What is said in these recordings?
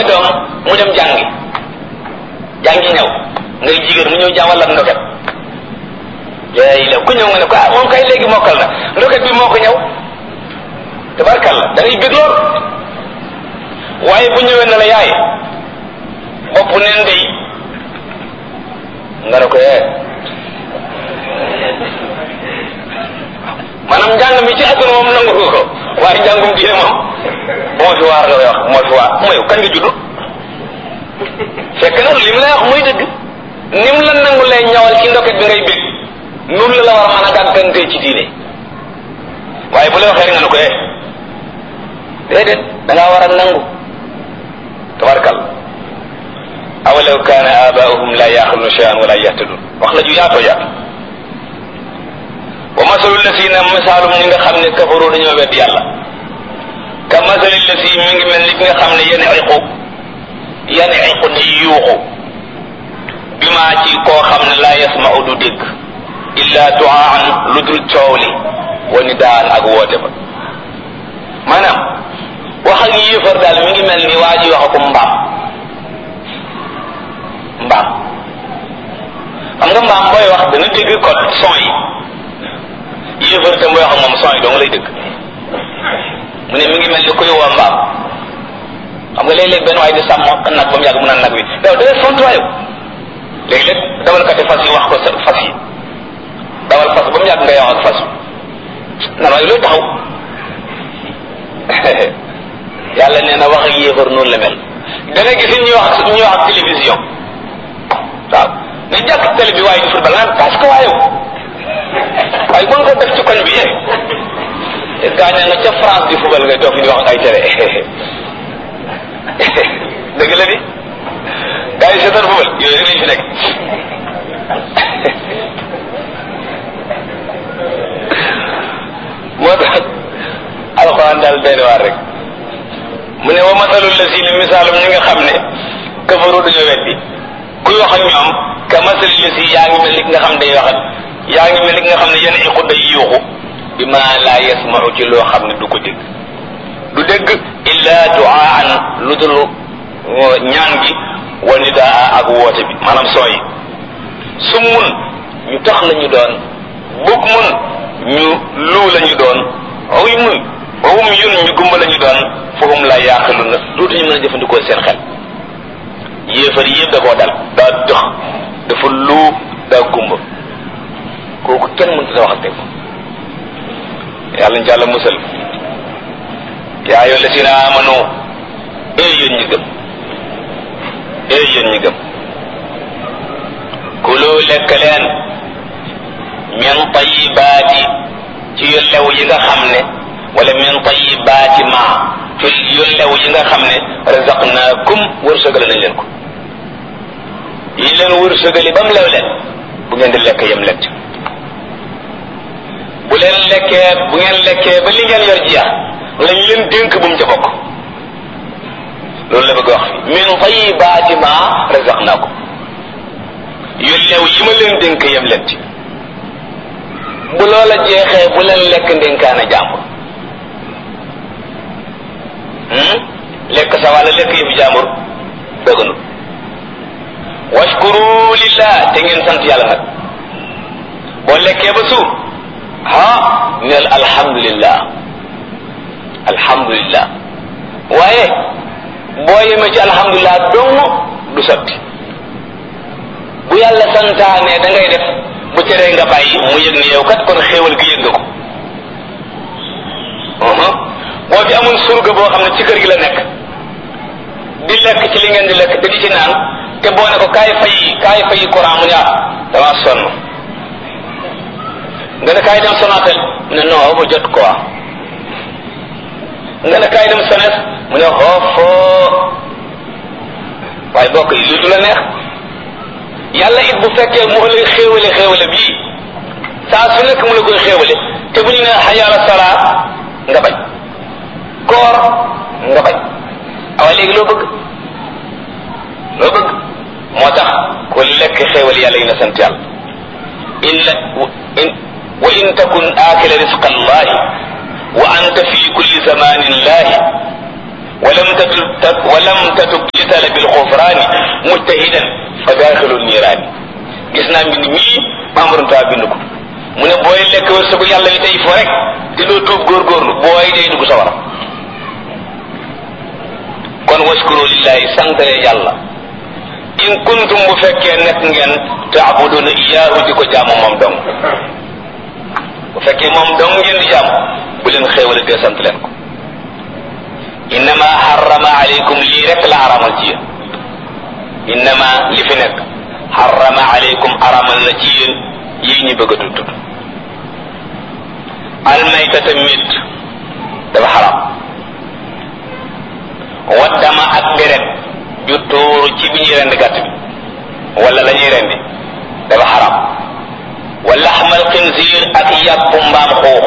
sa doom mu dem jàngi jàngi ñëw ngay jigéen mu ñëw jàngal la ndoket léegi la ku ñëw nga ne ko ah moom kay léegi mokkal na ndoket bi moo ko ñëw tabarkalla da ngay bég lool waaye bu ñëwee na la yaay bopp neen day nga ne ko yee maanaam njàng mi ci àdduna moom nangu ko waaye njàngum diine moom bu ma fi waar nga wax bu ma fi waar mooy kañ nga judd fekk na li mu lay wax muy dëgg ni mu la nangu lay ñawal ci ndoket bi ngay bég noonu la la war a mën a gàggantee ci diine waaye bu la waxee rek nga ne ko eh déedéet da ngaa war a nangu tabarkal awalaw kaana abaahum la yaxiluna cheyan wala yahtadun wax la ju yaatoo yaatu wa masalu lasina misaalum ñi nga xam ne kafaru dañoo wedd yàlla ka masali lasi mi ngi mel ni ki nga xam ne yan iqu yan iqu di yuuxu bi maa ci koo xam ne laa yasmau du dégg illa duaan lu dul coow li wa nidaan ak woote ba maanaam wax ak yéefar daal mi ngi mel ni waa ji wax ko mbaam mbaam xam nga mbaam booy wax dana dégg code son yi yéefar tam booy wax moom son yi dong lay dégg mu ne mi ngi mel ni kuy woo mbaam xam nga léeg-léeg benn waay di sàmm nag ba mu yàgg mu naan nag wi daw da ngay fontuwaayu léegi-léeg dawalkati fas yi wax ko sa fas yi dawal fas ba mu yàgg ngay wax ak fas nan waaye looy taxaw yàlla nee na wax ak yéefar noonu la mel da nga gis ñuy wax ñuy wax ak télévision waaw ne jàkk télé bi waaye di football naan parce que waaye waaye mën ko def ci koñ bi yéen gaañaa nga ca France di football ngay toog fi di wax ay télé dëgg la di gars yi seetaan football yooyu rek lañ fi nekk moo tax alxuraan daal benn waar rek mu ne wa masalul la si ni misaalum ñi nga xam ne kafaru dañoo weddi kuy wax ak ñoom ka masali la si yaa ngi mel ni ki nga xam day wax ak yaa ngi mel ni ki nga xam ne yenn iqu day yuuxu bi ma laa yasmau ci loo xam ne du ko dégg du dégg illa duaan lu dul ñaan gi wa nidaa ak woote bi maanaam sooy summun ñu tax la ñu doon bug mun ñu luu la ñu doon oy mun wowum yun ñu gumba la ñu doon fahum la yaaqilu na dootuñu mën a jëfandikoo seen xel yéefar yëpp da koo dal daa dox dafa luu daa gumba kooku kenn mënut a wax ak moom yàlla ñu ci àlla musal yaa ayyuha llazina amanu ee yéen ñi gëm ee yéen ñi gëm kulu lekk leen min tayibaati ci yu lew yi nga xam ne wala min tayibaati ma ci yu lew yi nga xam ne razaqnaakum wërsëgale nañ leen ko yi leen wërsëgali ba mu lew leen bu ngeen di lekk yem lekk bu leen lekkee bu ngeen lekkee ba li ngeen yor jeex lañ leen dénk bu mu ca bokk loolu la bëgg wax fi min tayibaati ma razaqnaakum yu lew yi ma leen dénk yem leen ci bu loola jeexee bu leen lekk ndénkaana jàmbur lekk sa wàlla lekk yëfi jàmbur dëgganu washkuru lillah te ngeen sant yàlla nag boo lekkee ba suur ah neel alhamdulillah alhamdulillah waaye boo yemee ci alhamdulillah dong du sotti bu yàlla santaane da ngay def bu teree nga bàyyi mu yëg ni yow kat kon xéewal gi yëg nga ko boo fi amoon surga boo xam ne ci kër gi la nekk di lekk ci li ngeen di lekk te di ci naan te boo ne ko kaay fay kaay fay courant mu ne ah dama sonn nga ne kaay dem Sonatel mu ne non ma jot quoi nga ne kaay dem Sones mu ne xoofoo waaye bokk yi lii du la neex yàlla it bu fekkee mu lay xéewale xéewale bii saa su nekk mu la koy xéewale te bu ñu ne xayaala salaa nga bañ koor nga bañ awa léegi loo bëgg loo bëgg moo tax ku lekk xéewal yàlla yi na sant yàlla in la in wa in takun aakila risqa allahi wa anta fi kulli zamanin lahi walam tatub walam tatub li talabil xufraani mujtahidan fa daaxilu niiraani gis naa mbind mii membre ta bind ko mu ne booy lekk wërsëgu yàlla wi tey fo rek te doo tuub góorgóorlu booy day dugg sawara kon waskuru lillahi santale yàlla in kuntum bu fekkee nekk ngeen taabuduna iyaahu di ko jaamu moom dong bu fekkee moom dong ngeen di jaamu bu leen xéewale te sant leen ko innama harrama alaykum lii rek la aramal ci yéen innama li fi nekk harrama alaykum aramal na ci yéen yii ñu bëgg a tudd almaytata mit dafa xaram waddama ak deret ju tuuru ci bi ñuy rendi gàtt bi wala la ñuy rendi dafa xaram wa laxmal xinsiir ak yàpp mbaam xuux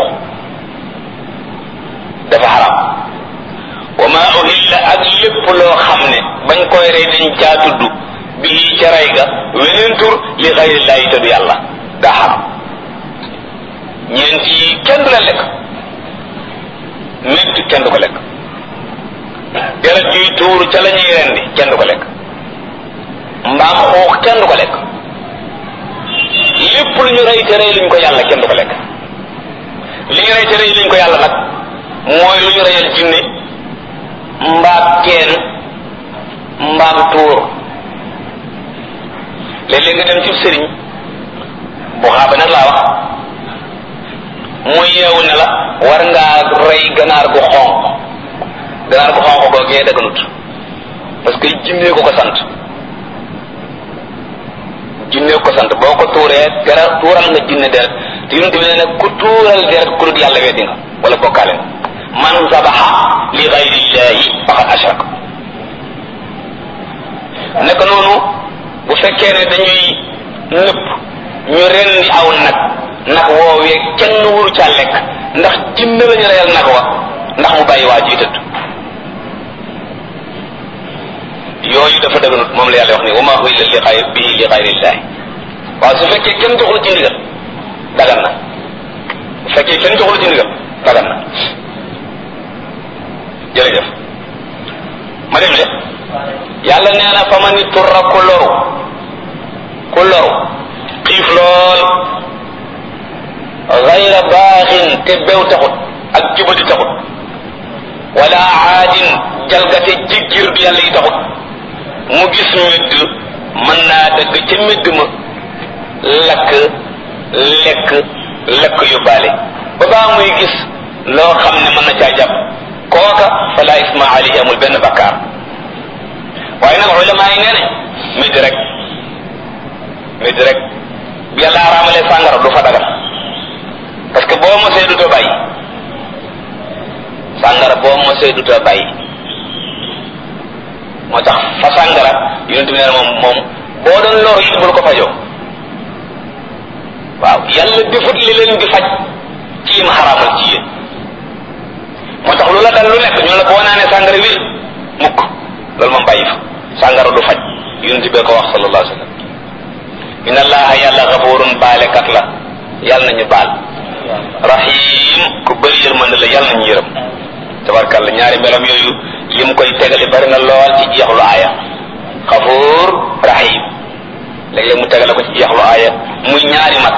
dafa xaram wa ma uhilla ak lépp loo xam ne bañ koy rey dañ caa tudd bii ca rey ga weneen tur li xayrillaahi te du yàlla daa xaram ñeent yi kenn du la lekk métti kenn du ko lekk deret juy tuuru ca la ñuy rendi kenn du ko lekk mbaam xuux kenn du ko lekk lépp lu ñu rey te rey luñ ko yàlla kenn du ko lekk li ñu rey te rey luñ ko yàlla nag mooy lu ñu reyal jinne mbaam teen mbaam tuur léeg-léeg nga dem ci sëriñ bu xaaba nag laa wax muy yeewu ne la war ngaa rey ganaar gu xonq ganaar gu xonq googee daganut parce que jinnee ko ko sant jinnee ko sant boo ko tuuree dara tuural nga jinne deret te yonent bi ne nag ku tuural deret ku dul yàlla weddi nga wala bokkaale nga man zabaxa li gayrillahi faqad ashrak naka noonu bu fekkee ne dañuy nëpp ñu rendi aw nag nag woowee kenn wuru caa lekk ndax jinne la ñu reyal nag wa ndax mu bàyyi waa ji tëdd yooyu dafa dëgganut moom la yàlla wax ni wa maa uhilla li xayri bihi li xayrillahi waaw su fekkee kenn joxul ci ndigal dagan na bu fekkee kenn joxul ci ndigal dagan na jërëjëf ma dem de yàlla nee na fa ma ni turra ku loru ku loru xiif lool gayra baaxin te bew taxut ak jubadi taxut wala aadin jalgate jiggir du yàlla yi taxut mu gis médd mën naa dëgg ca médd ma lakk lekk lekk yu baale ba baa muy gis loo xam ne mën na caa jàpp kooka fala isma alayhi amul benn bakkaar waaye nag ulama yi nee ne médd rek médd rek bu yàlla araamalee sàngara du fa dagal parce que boo mosee du too bàyyi sàngara boo mosee du too bàyyi moo tax fa sàngara yonent bi nee na moom moom boo doon lor it bul ko fajoo waaw yàlla defut li leen di faj ci yim xaraamal ci yéen moo tax lu la dal lu nekk ñu la boo naanee sàngara wér mukk loolu moom bàyyi fa sàngara du faj yonent bee ko wax sallallahu alayhi wa sallam inna allaha yàlla gafurun baalekat la yàlla nañu baal rahim ku bëri yërmande la yàlla nañu yërëm tabarkalla ñaari melam yooyu lim koy tegale bari na lool ci jeexlu aaya xafuur rahim léeg-léeg mu tegale ko ci jeexlu aaya muy ñaari mat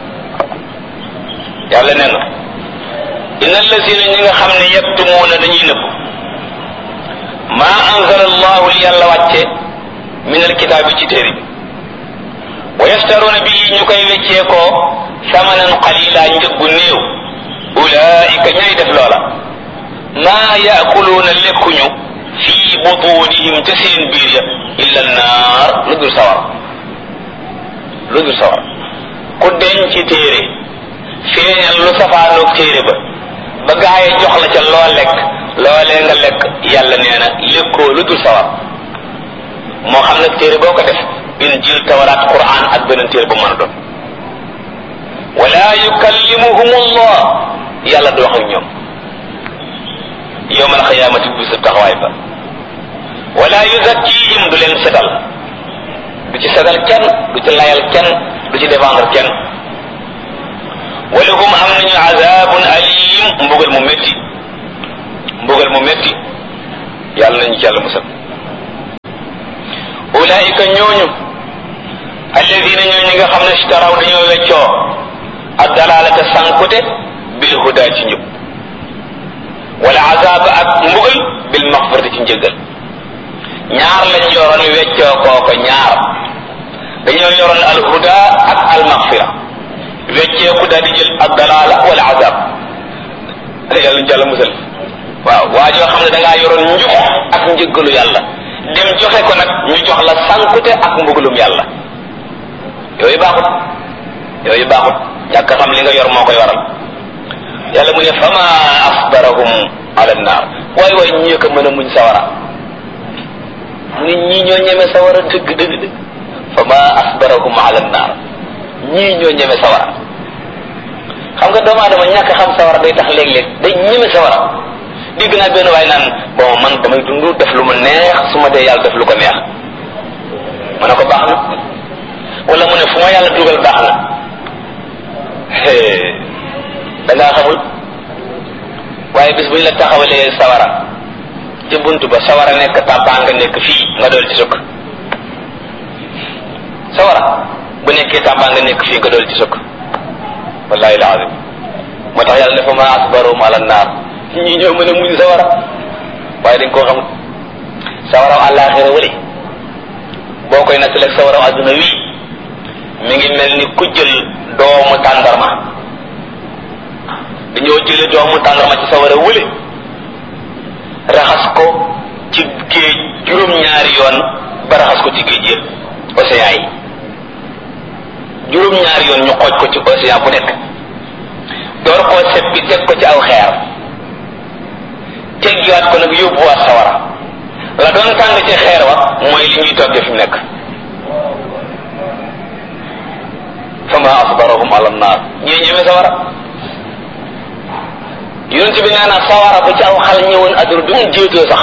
yàlla nee na inna allazina ñi nga xam ne yaktumuuna dañuy nëbb maa anzala allahu li yàlla wàcce min alkitaabi ci téere bi wa yashtaruuna bi ñu koy weccee ko samanan qalila njëggu néew ulaika ñay def loola maa yaakuluuna lekkuñu fii butunihim ca seen biir ya illa naar lu dul sawar lu dul sawar ku denc téere feeñal lu safaanoog téere ba ba gaaye jox la ca loo lekk loolee nga lekk yàlla nee na lekkoo lu dul sawar moo xam nag téere boo ko def injil tawraat quran ak beneen téere bu mën a doon wala yukallimuhum allah yàlla du wax ak ñoom yowmal xiyaamati bu sa taxawaay ba wala yuzakkihim du leen setal du ci setal kenn du ci layal kenn du ci défendre kenn walahum am nañu azabun alim mbugal mu métti mbugal mu métti yàlla nañu ci yàlla musal ulaika ñooñu alladina ñoo ñi nga xam ne ishtaraw dañoo weccoo ak dalalata sankute bil huda ci njub wala azaba ak mbugal bil maxfirati ci njëggal ñaar lañ yoroon weccoo kooko ñaar dañoo yoroon al huda ak al maxfira weccee ku daal di jël ak dalala wala azab yàlla ñu yàlla musal waaw waa joo xam ne da ngaa yoroon njub ak njëggalu yàlla dem joxe ko nag ñu jox la sankute ak mbugalum yàlla yooyu baaxut yooyu baaxut ñàkk xam li nga yor moo koy waral yàlla mu ne fama asbarahum ala naar waay waay ñi ko mën a muñ sawara mu ne ñii ñoo ñeme sawara dëgg dëgg dëgg fama asbarahum ala naar ñii ñoo ñeme sawara xam nga doomu aadama ñàkk xam sawara day tax léeg-léeg day ñeme sawara dégg naa benn waay naan bon man damay dund def lu ma neex su ma dee yàlla def lu ko neex ma ne ko baax na wala mu ne fu ma yàlla dugal baax na da ngaa xamul waaye bis bu ñu la taxawalee sawara ci bunt ba sawara nekk tàbbaa nga nekk fii nga dool ci sukk sawara bu nekkee tàbbaa nga nekk fii nga dool ci sukk wallahi alazim moo tax yàlla ne fa ma asbarum ala naar ñi ñoo mën a muñ sawara waaye dañ koo xamul sawaraw àllaaxira wali boo koy nattaleeg sawaraw adduna wii mi ngi mel ni ku jël doomu tàndarma dañoo jële doomu tàndarma ci sawara wële raxas ko ci géej juróom-ñaari yoon ba raxas ko ci géej yëpp océan yi juróom-ñaari yoon ñu xooj ko ci océan bu nekk door koo seppi teg ko ci aw xeer teggiwaat ko nag yóbbuwaat sawara la doon tàng ci xeer wa mooy li ñuy toggee fi mu nekk fama asbarahum ala naar ñii ñeme sawara yonent bi nee na sawara bu ci aw xal ñëwoon adduna du ngeen jéetoo sax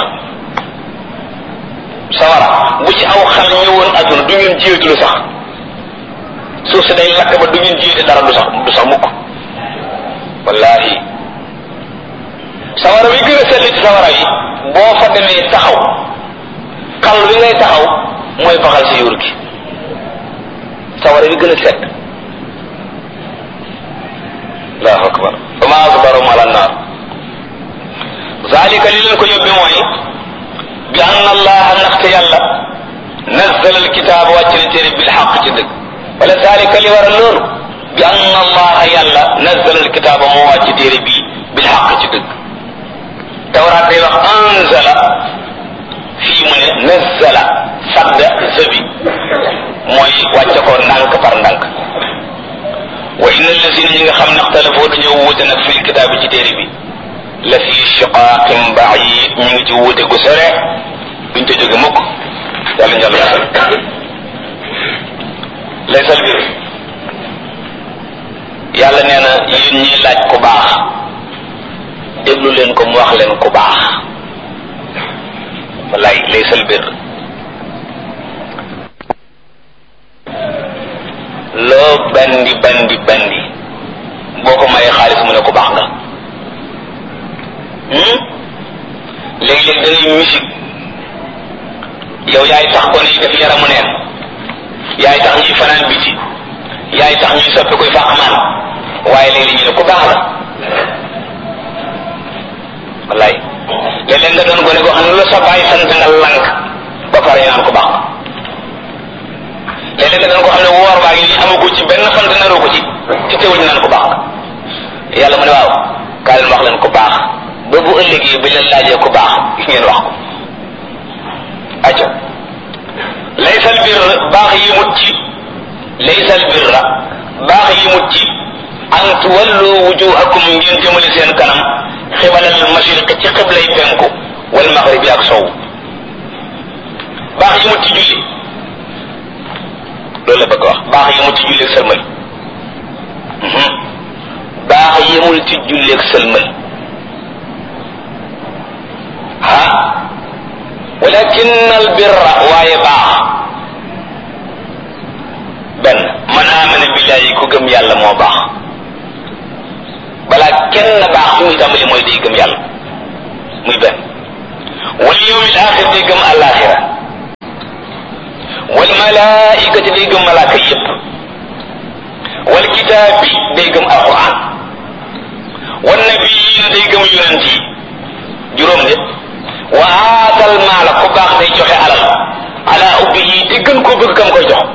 sawara bu ci aw xal ñëwoon adduna du ngeen jéetulu sax suuf si day lakk ba du ngeen jéete dara du sax du sax mukk wallahi sawara wi gën a sell ci sawara yi boo fa demee taxaw xal wi ngay taxaw mooy faxal si yuur gi sawara wi gën a sedd allahu akbar fa ma asbarum ala naar zalika li leen ko yóbbi mooy bi anna allaha ndaxte yàlla nazzala alkitaaba wàcc na téere bil xaq ci dëgg wala zalika li waral loolu bi anna allaha yàlla nazzala alkitaaba moo wàcc téere bii bil xaq ci dëgg tawraat day wax anzala fii mu ne nazzala sadda zabi mooy wàcce ko ndànk par ndànk wa inna allazina ñi nga xam ne ixtalafoo dañoo wuute nag fil kitaab bi ci téere bi la fi shiqaaqin ba'iid ñu ngi ci wuute gu sore duñ ca jóge mukk yàlla njàll musal laysal bir yàlla nee na yéen ñiy laaj ku baax déglu leen ko mu wax leen ku baax wallaay laysal bir loo bandi bandi bandi boo ko mayee xaalis mu ne ku baax nga léeg-léeg da ngay musique yow yaay tax ko ni def yaramu neen yaay tax ñuy fanaan biti yaay tax ñuy soppi koy fàqmaan waaye léegi ñu ne ku baax la wallaay léeg-léeg nga doon gone goo xam ne lu la sa bàyyi sant nga lank ba pare ñu naan ku baax léeg-léeg nga doon ko xam ne woor baa ngi nii amagu ci benn fan naroo ko ci ci teewul ñu naan ku baax yàlla mu ne waaw kaa leen wax leen ku baax ba bu ëllëgee bi leen laajee ku baax ngeen wax ko acca laysal bir baax yi mut ci laysal birra baax yi mut ci an tuwallu wujuhakum ngeen jëmale seen kanam xibalal mashriq ci xiblay penku wal maghribi ak sow baax yi mut ci julli loolu la bëgg wax baax yemul ci julleeg sëlmal baax yemul ci julleeg sëlmal ah walakin al birra waaye baax benn man amana billahi ku gëm yàlla moo baax balaa kenn baax fi muy tàmbali mooy day gëm yàlla muy benn wal yawmil axir day gëm alaxira wal malaikati day gëm malaaka yépp wal kitaabi day gëm alquran wan nabiyin day gëm yonent yi juróom de wa aatal maala ku baax day joxe alal ala ubbihi te gën koo bëgg kam koy jox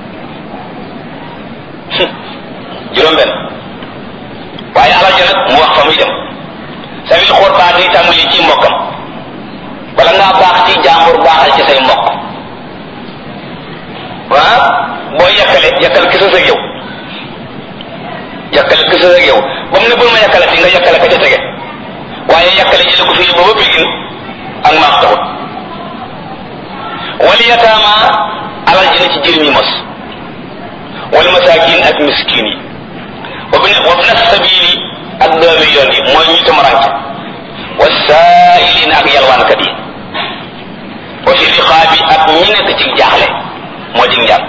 juróom benn waaye alal ja nag mu wax fa muy dem sawil xurbaa day tàmbali ci mbokkam bala ngaa baax ci jàmbur baaxal ci say mbokk waa boo yàkkale yàkkal kisa sa yow yàkkale kisa sa yow ba mu ne bul ma yàkkale fi nga yàkkale ka ca tege waaye yàkkale jële ko fii ba ba bigin ak maax taxut wali yataama alal ji na ci jëriñ yi mos wal masaakin ak miskin yi wa bin wa bin sabili ak doomi yoon yi mooy ñu tamaranke wa saailin ak yalwaankat yi wa fi riqaabi ak ñi nekk ci jaaxle moo di njàll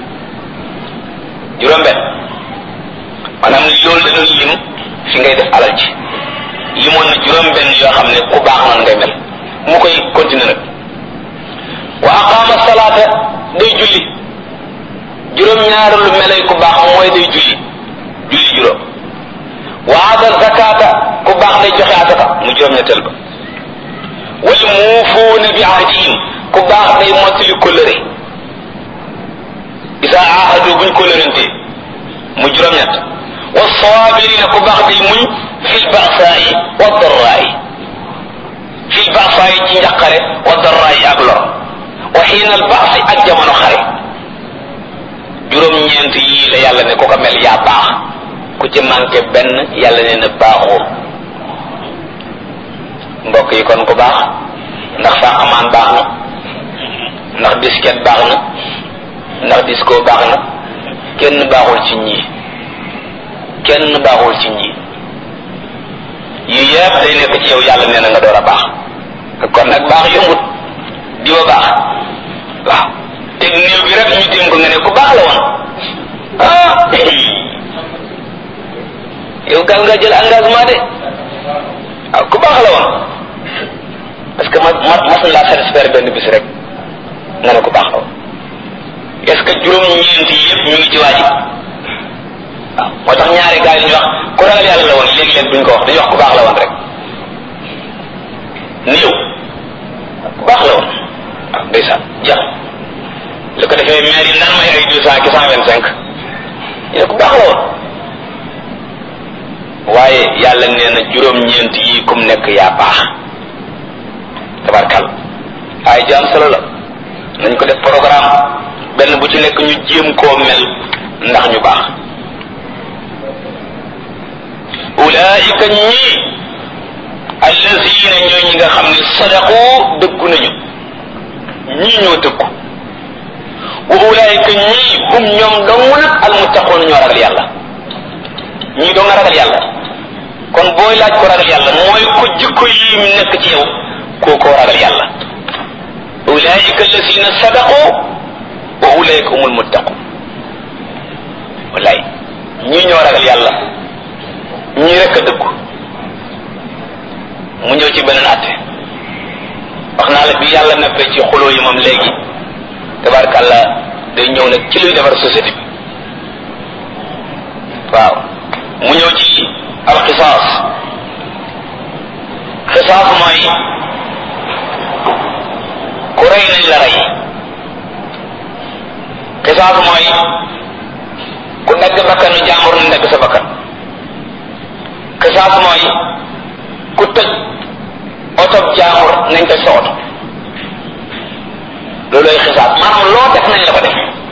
juróom benn maanaam loolu da doon lim fi ngay def alal ji limoon na juróom benn yoo xam ne ku baax noonu ngay mel mu koy continuer nag wa aqaama salaata day julli juróom ñaaru lu melay ku baax mooy day julli julli juróom wa aata zakata ku baax day joxe asaka mu juróom ñetteel ba wal muufuuna bi ahdihim ku baax day mottali kóllëre isa ahadu buñ kóllërante mu juróom ñett wa saabirina ku baax day muñ fil ba'saa'i wa darraa'i fil ba'saa'i ci njaqare wa darraa'i ak lor wa xiina al ba'si ak jamono xare juróom-ñeent yii la yàlla ne ku ko mel yaa baax ku ci manqué benn yàlla ne na baaxoo mbokk yi kon ku baax ndax fàqamaan baax na ndax disket baax na ndax disco baax na kenn baaxul ci ñii kenn baaxul ci ñii yii yëpp day nekk ci yow yàlla nee na nga door a baax kon nag baax yombut diwa baax waaw teg néew bi rek ñu tim ko nga ne ku baax la woon ah yow gal nga jël engagement de waaw ku baax la woon parce que ma ma mas na laa satisfaire benn bis rek nga ne ku baax la woon est-ce que juróom-ñeent yi yëpp ñu ngi ci waaji waaw moo tax ñaari gars yi ñu wax ku ragal yàlla la woon léegi-léeg duñ ko wax dañuy wax ku baax la woon rek néew ku baax la woon waaw ndeysaan jeex lu ko defee maire yi naan may ay deux cent ki cent vingt cinq ñu ne ku baax la woon waaye yàlla nee na juróom-ñeent yi kum nekk yaa baax tabarkal ay jaam solo la nañ ko def programme benn bu ci nekk ñu jéem koo mel ndax ñu baax ulaika ñii allazina ñooy ñi nga xam ne sadaqu dëggu nañu ñii ñoo dëggu wa ulaika ñii hum ñoom dong nag almuttaqoon ñoo ragal yàlla ñii doo nga ragal yàlla kon booy laaj ko ragal yàlla mooy ko jikko yi nekk ci yow koo koo ragal yàlla ulaika allazina sadaqu wa ulaika humul muttaqun wallaay ñii ñoo ragal yàlla ñii rek a dëggu mu ñëw ci beneen atte wax naa la bi yàlla neppee ci xuloo yi moom léegi tabarkàlla day ñëw nag ci luy defar société bi waaw mu ñëw ci alxisaas xisaas mooy ku rey nañ la rey xisaas mooy ku dagg bakkanu jàmbur nañ dagg sa bakkan xisaas mooy ku tëj oto jàmbur nañ tëj sa oto loolooy xisaas maanaam loo def nañ la ko def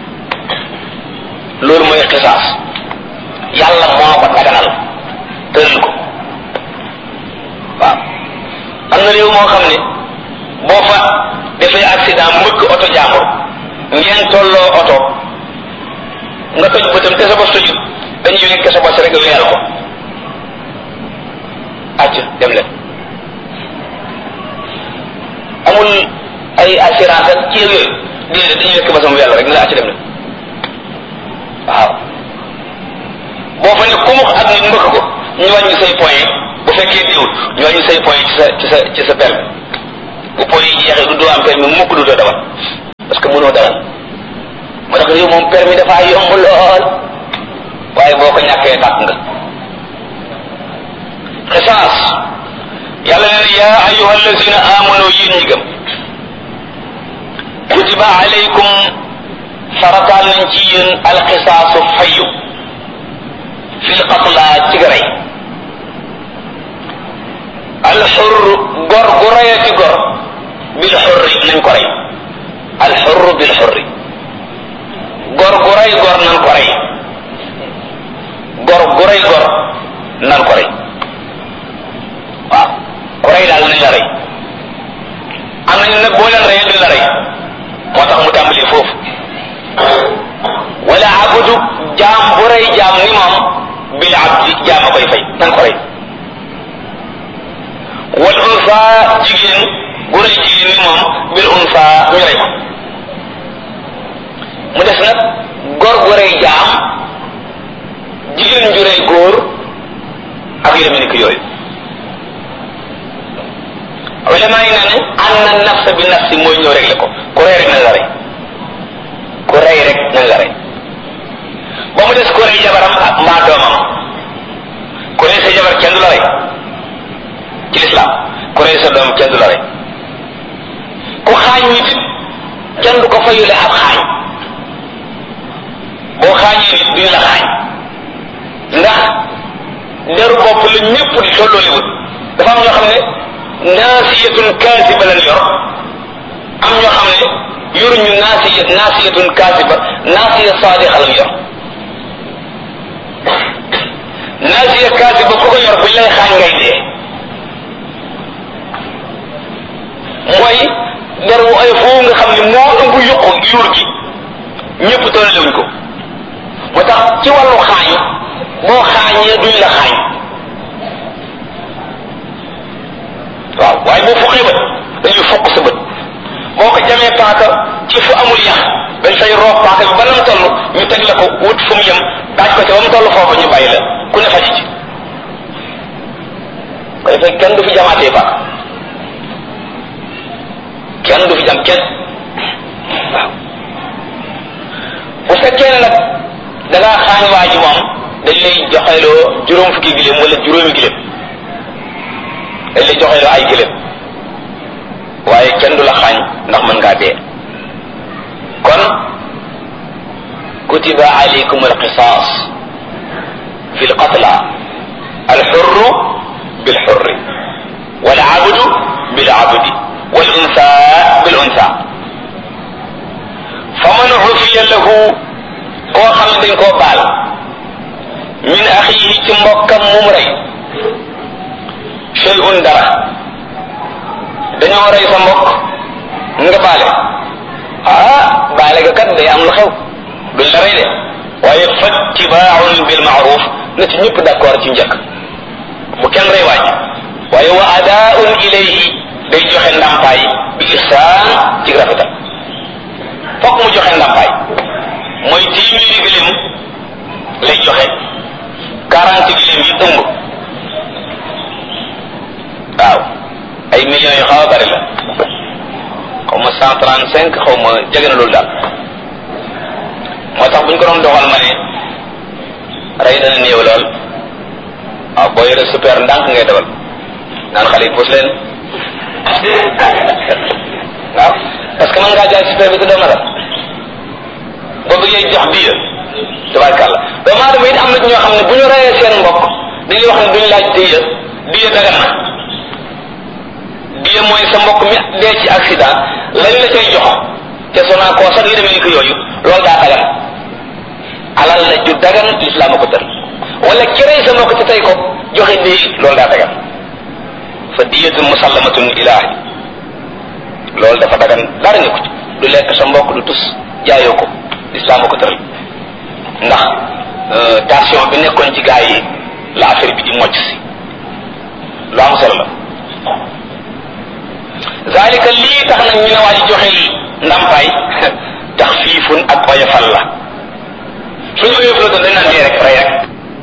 loolu mooy xisaas yàlla moo ko daganal tëral ko waaw am na réew moo xam ne boo fa defee accident mbëkk oto jàmbur ngeen tolloo oto nga toj bëtam te sa bos tojut dañuy nekk sa bos rek weyal ko acc dem leen amul ay assurance ak ci yooyu déedéet dañuy nekk bosam weyal rek ne la acc dem leen waaw boo fa ne kumux ak nit mbëkk ko ñu wàññi say point bu fekkee diwul ñu wàññi say point ci sa ci sa ci sa permis bu po yi jeexee du doo am permis mukk du doo dawal parce que mënoo dawal moo tax réew moom permis dafa yomb lool waaye boo ko ñàkkee tàkk nga xisaas yàlla nee na yaa ayuha allazina amanu yéen ñi gëm kutiba alaykum farataal nañ ci yéen alxisaasu fayu fil qatla ci rey alxur gor gu reyati gor bil xurri nañ ko rey alxurru bil xurri gor gu rey gor nan ko rey gor gu rey gor nan ko rey waaw ku rey daal nañ la rey am nañu nag boo leen reyee duñ la rey moo tax mu tàmbali foofu wala abudu jaam bu rey jaam ni moom bil abdi jaam a koy fay nan ko rey wal unsa jigéen bu rey jigéen ni moom bil unsa ñu rey ko mu des nag góor gu rey jaam jigéen ju rey góor ak yu demee ni ko yooyu ulama yi nee nañ an na nafsa bi nafsi mooy ñëw rek la ko ku rey rek nañ la rey ku rey rek nañ la rey ba mu des ku rey jabaram ak mbaa doomam ku rey sa jabar kenn du la rey ci lislaam ku rey sa doom kenn du la rey ku xaañ nit kenn du ko fayule ab xaañ boo xaañee nit duñu la xaañ ndax deru bopp la ñépp di tollooliwut dafa am ñoo xam ne naasiyatun kaasiba lañ yor am ñoo xam ne yoruñu naasiya naasiyatun kaasiba naasiya saadiqa lañ yor naasiya kaasiba ku ko yor buñ lay xaañ ngay dee mooy der wu ay foofu nga xam ne moo ëmb yuqu yuur gi ñëpp tollewuñ ko moo tax ci wàllu xaañ boo xaañee duñ la xaañ waaw waaye boo fuqee bët dañuy fokk sa bët boo ko jamee paaka ci fu amul yax dañ fay roof paaka bi ba nam toll ñu teg la ko wut fu mu yem daaj ko ca ba mu toll foofu ñu bàyyi la ku ne faji ci koy fekk kenn du fi jamaatee paaka kenn du fi jam kenn waaw bu fekkee ne nag da ngaa xaañ waa ji moom dañ lay joxeloo juróom fukki giléem wala juróomi giléem dañ lay joxeloo ay giléem waaye kenn du la xaañ ndax mën ngaa dee kon kutiba alaykum alqisas fi lqatla alxurru bilxurri walabdu bilabdi والأنثى بالأنثى فمن عفي له koo xam ne dañ koo baal min axiihi ci mbokkam mum rey shay'un dara dañoo rey sa mbokk nga baale ah baale ga kat day am lu xew duñ la rey de waaye fattibaaun bil maaruf na ci ñëpp d'accord ci njëkk bu kenn rey waaj waaye wa adaaun ilayhi day joxe ndàmpaay bi ihsaan ci rafetal fokk mu joxe ndàmpaay mooy téeméeri gëléem lay joxe quarante gëléem yi ëmb waaw ay millions yu xaw a bari la xaw ma cent trente cinq xaw ma jege na loolu daal moo tax bu ñu ko doon doxal ma ne rey dana néew lool waaw boo yore super ndànk ngay dawal naan xale yi puus leen waaw parce que mën ngaa jaay super bi te doo matal boo bëggee jox diya tabarkàlla doomu aadama it am na ñoo xam ne bu ñu reyee seen mbokk dañuy wax ne duñu laaj diya diya dagan na diya mooy sa mbokk mi dee ci accident lañ la cay jox te sonaa koo sax yi demee ni ko yooyu loolu daa dagan alal la ju dagan lislaam a ko tër wala ki rey sa mbokk te tey ko joxe di loolu daa dagan fa diyatun musallamatun ilaahi loolu dafa dagan dara nga ko ci du lekk sa mbokk du tus jaayoo ko islam ko tëral ndax tension bi nekkoon ci gaa yi la affaire bi di mocc si lu am solo la zalika lii tax nag ñu ne waa ji joxe ndàmpaay tax fiifun ak oyofal la suñu oyofal doon dañ naan dee rek rey rek